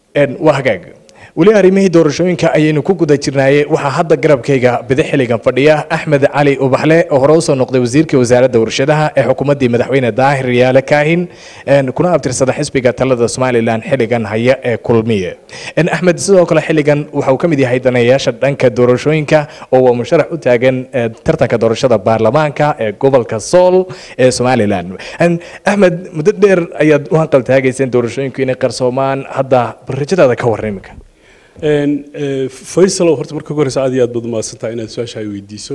waa hagaag weli arrimihii doorashooyinka ayaynu ku guda jirnaaye waxaa hadda garabkayga bidix xilligan fadhiya axmed cali ubaxle oo hore usoo noqday wasiirka wasaaradda warshadaha ee xukuumaddii madaxweyne daahir yaale kaahin kuna abtirsada xisbiga talada somalilan xilligan haya ee kulmiye axmed sidoo kale xilligan waxa uu ka mid yahay daneeyayaasha dhanka doorashooyinka oo waa musharax u taagan tartanka doorashada baarlamaanka ee gobolka sool ee somalilan axmed muddo dheer ayaad u hanqal taagayseen doorashooyinku inay qarsoomaan hadda rajadaada ka warran iminka faysalow horta marka ugu horeysa aad iyo aad baad umahadsantahay inaad su-aasha ay weydiiso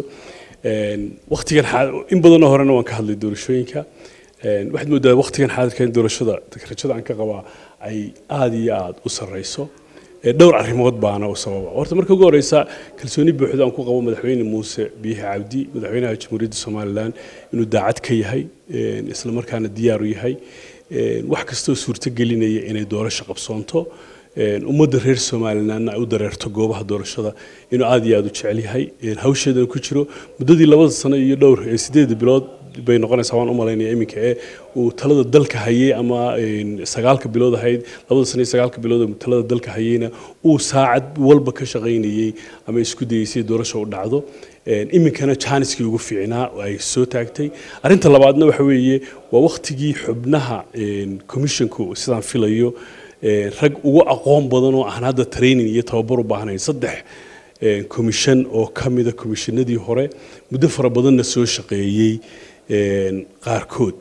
waktigan in badanoo horena waan ka hadlay doorashooyinka waxaad moodaa waktigan xaadirka in doorashada rajada aan ka qabaa ay aada iyo aada u sarreyso dhowr arrimood baana u sababa horta marka ugu horeysa kalsooni buuxda aan ku qabo madaxweyne muuse biixi cabdi madaxweynaha jamhuuriyadda somalilan inuu daacad ka yahay isla markaana diyaar u yahay wax kastoo suurto gelinaya inay doorasho qabsoonto ummadda reer somalilanna ay u dareerto goobaha doorashada inuu aada iyo aada u jecel yahay hawsheedana ku jiro muddadii labada sano iyo dhowr sideeda bilood bay noqonaysaa waan u malaynaya iminka ee uu talada dalka hayay ama sagaalka bilood ahayd labada sano iyo sagaalka bilood uu talada dalka hayayna uu saacad walba ka shaqaynayey ama isku dayeysay doorasho u dhacdo iminkana jaaniskii ugu fiicnaa ay soo taagtay arrinta labaadna waxa weeye waa waktigii xubnaha commissionku sidaan filayo rag ugu aqoon badan oo aan hadda training iyo tababar u baahnayn saddex commission oo ka mida commissionadii hore muddo fara badanna soo shaqeeyey qaarkood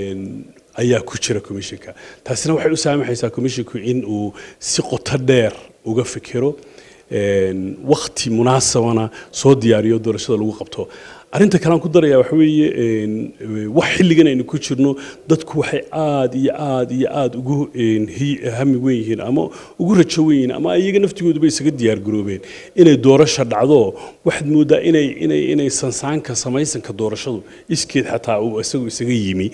ayaa ku jira commissionka taasina waxay u saamaxaysaa commissionku in uu si qoto dheer uga fikiro wakti munaasabana soo diyaariyo doorashada lagu qabto arrinta kale aan ku daraya waxa weeye wax xilligan aynu ku jirno dadku waxay aada iyo aada iyo aada ugu hami weyn yihiin ama ugu rajo weyn yihiin ama iyaga naftigooduba isaga diyaar garoobeen inay doorasho dhacdo waxaad moodaa inay inay inay sansaanka samaysanka doorashadu iskeed xataa uu isagu isaga yimi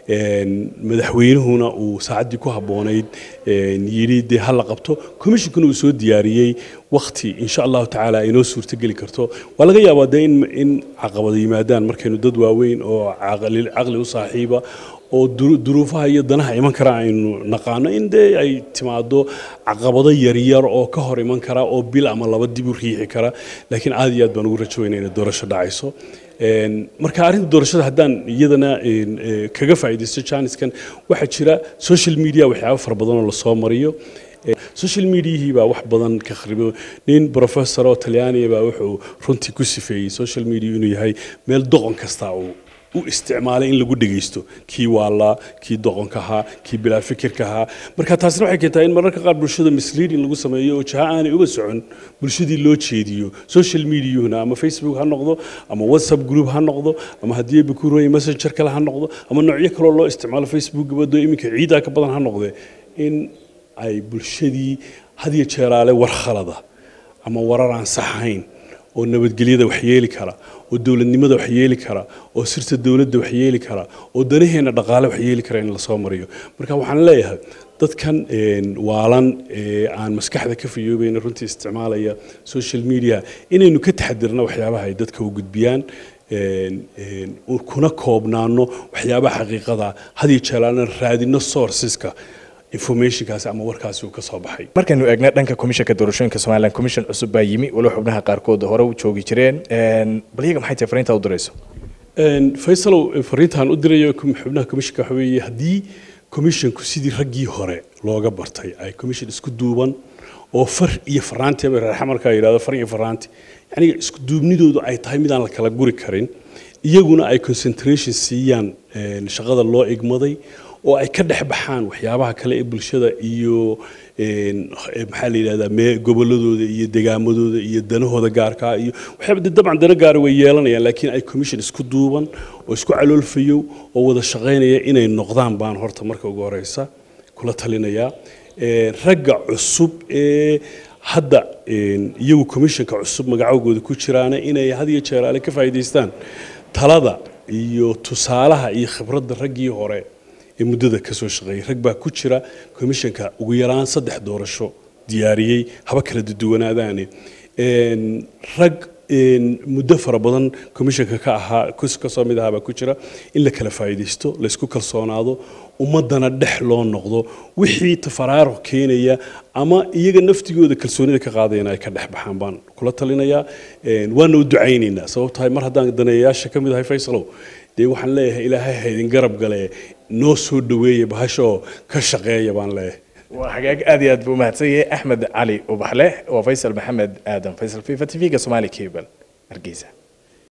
madaxweynuhuna uu saacaddii ku habboonayd yidhi dee ha la qabto commissionkuna uu soo diyaariyey wakti insha allahu tacaala ay noo suurtogeli karto waa laga yaabaa dee in in caqabada yimaadaan markaynu dad waaweyn oo caqli u saaxiiba oo duruufaha iyo danaha iman kara aynu naqaano in dee ay timaado caqabado yaryar oo ka hor iman kara oo bil ama laba dib u riixi kara laakiin aad iyo aad baan ugu rajoweyna inay doorasho dhacayso marka arrinta doorashada haddaan iyadana kaga faa'iidaysto jaaniskan waxaa jira social media waxyaabo fara badan oo lasoo mariyo social mediahii baa wax badan ka kharibo nin professor oo talyaaniya baa wuxuu runtii ku sifeeyey social media inuu yahay meel doqon kasta uu u isticmaalay in lagu dhegaysto kii waalaa kii doqonka ahaa kii bilaa fikirka ahaa marka taasina waxay keentaa in mararka qaar bulshada misleading lagu sameeyo oo jaha aanay uba socon bulshadii loo jeediyo social mediahuna ama facebook ha noqdo ama whatsapp group ha noqdo ama haddii bakuroy messenger kale ha noqdo ama noocyo kaloo loo isticmaalo facebook gabadho iminka ciidaa ka badan ha noqde in ay bulshadii hadiyo jeeraale war khalada ama warar aan saxayn oo nabadgelyada wax yeeli kara oo dowladnimada wax yeeli kara oo sirta dowladda wax yeeli kara oo danaheena dhaqaale wax yeeli kara in lasoo mariyo marka waxaan leeyahay dadkan waalan ee aan maskaxda ka fayoobayna runtii isticmaalaya social media inaynu ka taxadirno waxyaabaha ay dadka u gudbiyaan kuna koobnaano waxyaabaha xaqiiqada hadiyo jeelaalna raadino sourceska informationkaasi ama warkaasi uu ka soo baxay markaynu eegna dhanka komishanka doorashooyinka somalilan commission cusub baa yimi walow xubnaha qaarkood hore u joogi jireen bal iyaga maxay tahay fariinta u dirayso faysalow fariintaan u dirayo xubnaha commissionka waxa weeye haddii commissionku sidii raggii hore looga bartay ay commission isku duuban oo far iyo faraanti ama reer xamarka yidhahdo far iyo faraanti yacni isku duubnidoodu ay tahay midaan la kala guri karin iyaguna ay concentration siiyaan shaqada loo igmaday oo ay ka dhex baxaan waxyaabaha kale ee bulshada iyo maxaa la yidhahdaa mee gobolladooda iyo degaamadooda iyo danahooda gaarkaa iyo waxyaaba dee dabcan dana gaara way yeelanayaan laakiin ay commission isku duuban oo isku caloolfayow oo wada shaqaynaya inay noqdaan baan horta marka ugu horeysa kula talinayaa ragga cusub ee hadda iyagu commissionka cusub magacowgooda ku jiraana inay had iyo jeer ale ka faa'iidaystaan talada iyo tusaalaha iyo khibradda raggii hore ee muddada ka soo shaqeeyay rag baa ku jira commissionka ugu yaraan saddex doorasho diyaariyey haba kala duwanaadaane rag muddo fara badan commissionka ka ahaa kasoo mid ahaa baa ku jira in la kala faa'iidaysto laysku kalsoonaado ummadana dhex loo noqdo wixii tafaraaruq keenaya ama iyaga naftigooda kalsoonida ka qaadayana ay ka dhex baxaan baan kula talinayaa waana u ducaynaynaa sababtahay mar haddaan daneeyayaasha ka mid ahay faysalow dee waxaan leeyahay ilaahay haydin garab gale noo soo dhaweeya bahashoo ka shaqeeya baan leeyahay waa hagaag aad iyo aad buu umahadsan yahay axmed cali ubaxle waa faysal maxamed aadan faysal fifa t v-ga somali cable hargeysa